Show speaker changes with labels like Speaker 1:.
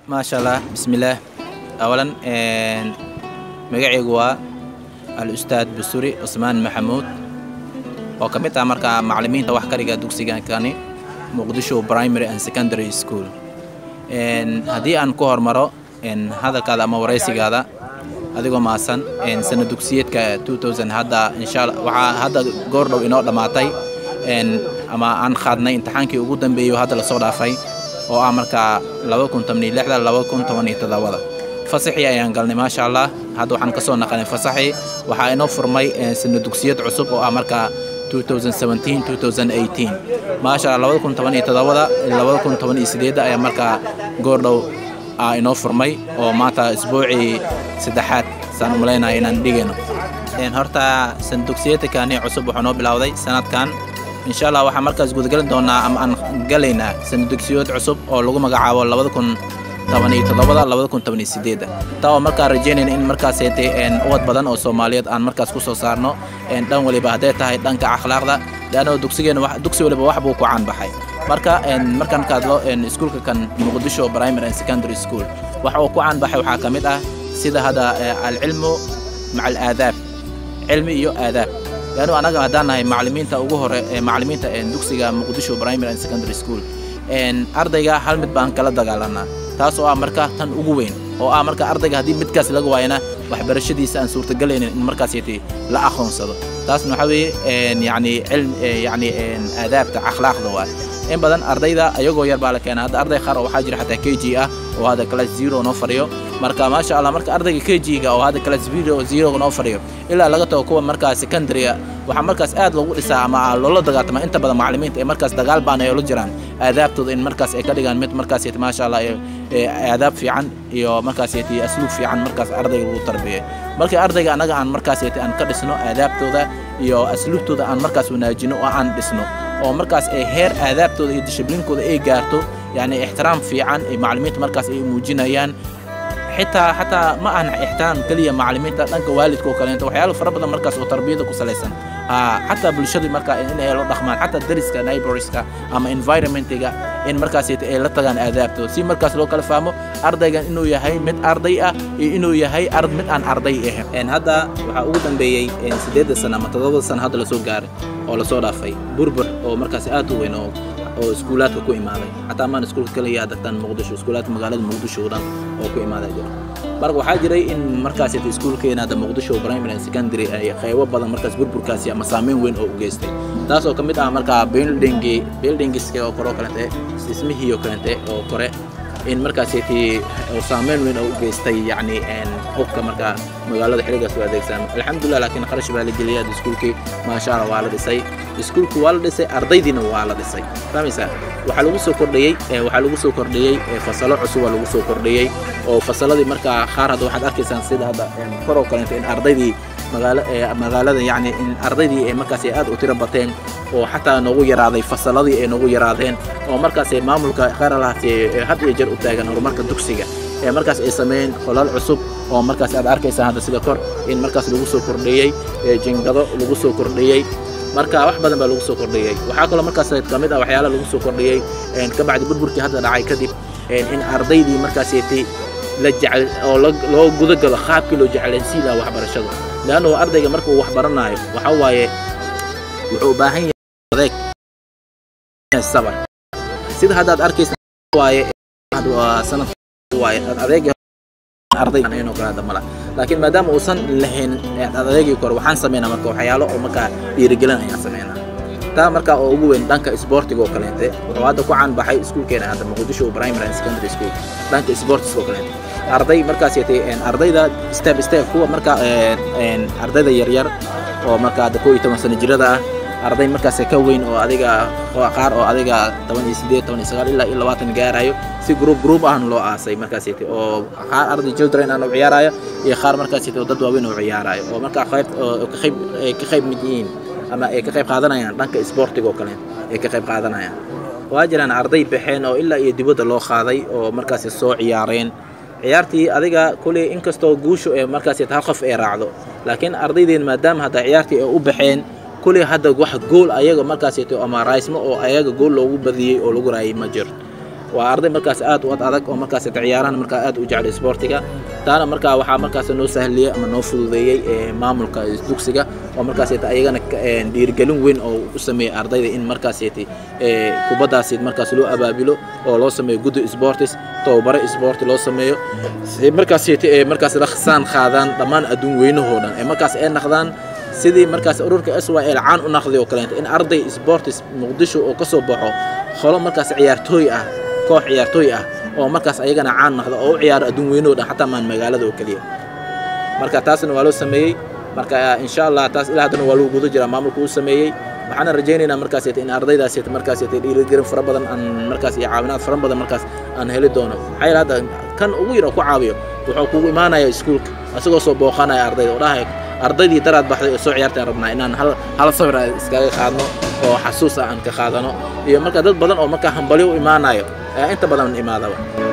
Speaker 1: maasha allah bismillaah awalan magacaygu waa al-ustaad busuri cusmaan maxamuud oo ka mid ah markaa macallimiinta wax kariga dugsigankani muqdisho primary and secondary school haddii aan ku hormaro hadalkaada ama waraysigaada adigoo maasan sana dugsiyeedka hadda insha waxaa hadda goordhow inoo dhammaatay ama aan qaadnay imtixaankii ugu dambeeyey oo hadda lasoo dhaafay oo ah markaa fasaxii ayaan galnay maasha allah hadda waxaan ka soo naqanay fasaxii waxaa inoo furmay sana dugsiyad cusub oo ah markaa maasha allah ayaa markaa goordhow inoo furmay oo maanta isbuucii saddexaad saan u malaynaya inaan dhigayno horta sana dugsiyadkani cusub wuxuu noo bilowday sanadkan insha allah waxaan markaas gudagelin doonaa ama aan galaynaa sana dugsiyood cusub oo lagu magacaabo taa oo markaa rajaynayna in markaas uwad badan oo soomaaliyeed aan markaas ku soo saarno dhan waliba hadday tahay dhanka akhlaaqda leanno dugsigeena dugsi waliba wax buu ku caanbaxay marka markaan ka hadlo iskuulka kan muqdisho primary and secondary school waxa uu ku caanbaxay waxaa ka mid ah sida hadda alcilmu maca alaadaab cilmi iyo aadaab leannu annaga haddaan nahay macallimiinta ugu hore macallimiinta dugsiga muqdisho primary and secondary school ardayga hal mid baan kala dagaalanaa taas oo ah marka tan ugu weyn oo ah marka ardayga haddii midkaas laga waayana waxbarashadiisa aan suurtagelaynin in markaas la aqoonsado taasna waxaa weeye yani cilm yani aadaabta akhlaaqda waay in badan ardayda ayagoo yar baa la keenaa hadda arday qaar oo waxaa jira xataa k g ah oo hadda class zero noo fadhiyo marka maasha allah marka ardayga k g-ga oo hadda class zero zero noo fadhiyo ilaa laga tago kuwa markaa secondary-ga waxaa markaas aad loogu dhisaa ama loola dagaatama inta badan macallimiinta ee markaas dagaal baan ay ula jiraan aadaabtooda in markaas ay ka dhigaan mid markaas maasha allah aadaab fiican iyo markaas asluub fiican markaas ardayga lagu tarbiyay markii ardayga annaga aan markaas aan ka dhisno aadaabtooda iyo asluubtooda aan markaas wanaajino oo aan dhisno oo markaas ay heer aadaabtooda iyo dishibliinkooda ay gaarto yani ixtiraam fiican ay macallimiinta markaas ay muujinayaan xitaa xataa ma ahan ixtiraam keliya macallimiinta dhanka waalidka oo kaleento waxyaalo fara badan markaas oo tarbiyada ku salaysan xataa bulshadii markaa in ay la dhaqmaan xataa dariska neighborska ama environmentiga in markaas ay la tagaan aadaabtooda si markaas loo kala fahmo ardaygan inuu yahay mid arday ah iyo inuu yahay mid aan arday ahayn hadda waxaa ugu dambeeyey siddeedda sana ama toddobada sana hadda lasoo gaaray oo lasoo dhaafay burbur oo markaas aad u weyn oo oo iskuulaadka ku imaaday xataa maan iskuulka kaliya dagtaan muqdisho iskuulaadka magaalada muqdisho oo dhan oo ku imaaday jira marka waxaa jiray in markaas iskuulkeena hadda muqdisho primary and secondary ay qaybo badan markaas burburkaasi ama saameyn weyn oo u geystay taas oo ka mid ah markaa buildingi buildingiska oo kore oo kalente dhismihii oo kalente oo kore in markaas oo saameyn weyn oo u geystay yacni hubka markaa magaalada xiligaas u adeegsan alxamdulilah laakiin qarash baa la geliyay hadda iskuulkii maasha allah waa la dhisay iskuulku waa la dhisay ardaydiina waa la dhisay fahmaysaa waxaa lagu soo kordhiyey waxaa lagu soo kordhiyey fasalo cusub waa lagu soo kordhiyey oo fasaladii markaa qaar hadda waxaad arkaysaan sida hadda kor oo kaleento in ardaydii magaala magaalada yacni in ardaydii ay markaas aad u tiro bateen oo xataa noogu yaraaday fasaladii ay noogu yaraadeen oo markaas maamulka qaaralahaasi had iyo jeer u taagan horumarka dugsiga ee markaas ay sameeyeen qolal cusub oo markaas aad arkaysaan hadda sida kor in markaas lagu soo kordhiyey jingado lagu soo kordhiyey marka wax badan baa lagu soo kordhiyey waxaa kaloo markaas ka mid ah waxyaala lagu soo kordhiyey ka bacdi burburkii hadda dhacay kadib in ardaydii markaaseti la jecel oo loo gudagalo qaabkii loo jeclaysiin lahaa waxbarashada leannu ardayga marka uu wax baranaayo waxa waaye wuxuu u baahan yahay adeeg sabar sida haddaad arkaysa waaye sanad waaye adeeg ardayganoo kale hadda mala laakiin maadaama uusan lahayn adeegii kore waxaan sameynaa marka waxyaalo oo markaa dhiirigelin ayaan sameynaa taa markaa oo ugu weyn dhanka isboortiga oo kaleente wuxuu hadda ku caan baxay iskuulkeena hadda muqdisho primary and secondary school dhanka sportiska oo kaleente arday markaas ardayda step step kuwa markaa ardayda yaryar oo markaa hadda koo iyo toban sano jirada ah arday markaas ka weyn oo adiga qaar oo adiga toban iyo sideed toban iyo sagaal ilaa iyo labaatan gaarayo si group group ahna loo aasay markaas oo qaar arday children aan u ciyaarayo iyo qaar markaas oo dad waaweyn oo ciyaarayo oo markaa qayb ka qayb ka qayb mid yihiin ama ay ka qayb qaadanayaan dhanka sportiga oo kale ay ka qayb qaadanayaan waa jiraan arday baxeen oo ilaa iyo dibadda loo qaaday oo markaas soo ciyaareen ciyaartii adiga kuley inkastoo guushu ee markaas hal qof ay raacdo laakiin ardaydeen maadaama hadda ciyaartii ay u baxeen kuley hadda wax gool ayaga markaas ama raysmo oo ayaga gool loogu badiyey oo lagu raayay ma jiro waa arday markaas aad u ad adag oo markaas ciyaarahan markaa aad u jecel sportiga taana markaa waxaa markaas noo sahliyey ama noo fududeeyey maamulka dugsiga oo markaas ayagana dhiirigelin weyn oo u sameeyey ardayda in markaas kubaddaas markaas loo abaabilo oo loo sameeyo guddi sportis tababare sport loo sameeyo markaas markaas raksaan qaadaan dhammaan adduun weynahoo dhan ee markaas ay naqdaan sidii markaas ururka s y l caan u naqday oo kaleenta in arday sportis muqdisho oo ka soo baxo holo markaas ciyaartooy ah koox ciyaartooy ah oo markaas ayagana caan naqda oo u ciyaaro adduun weynahoo dhan xataa maan magaalada oo keliya marka taasna waa loo sameeyey marka insha allah taas ilaa haddana waa lagu guda jiraa maamulka uu sameeyey waxaana rajaynaynaa markaas in ardaydaas markaas dhiirigelin fara badan aan markaas iyo caawinaad fara badan markaas aan heli doono maxaa yeele hadda kan ugu yar oo ku caawiyo wuxuu kugu imaanaya iskuulka asagoo soo booqanaya ardayda oo dhahay ardaydii daraad baxday oo soo ciyaartaan rabnaa inaan hal hal sawir iskaga qaadno oo xasuus ah aan ka qaadano iyo marka dad badan oo markaa hambalyo u imaanayo ayaa inta badan imaadaba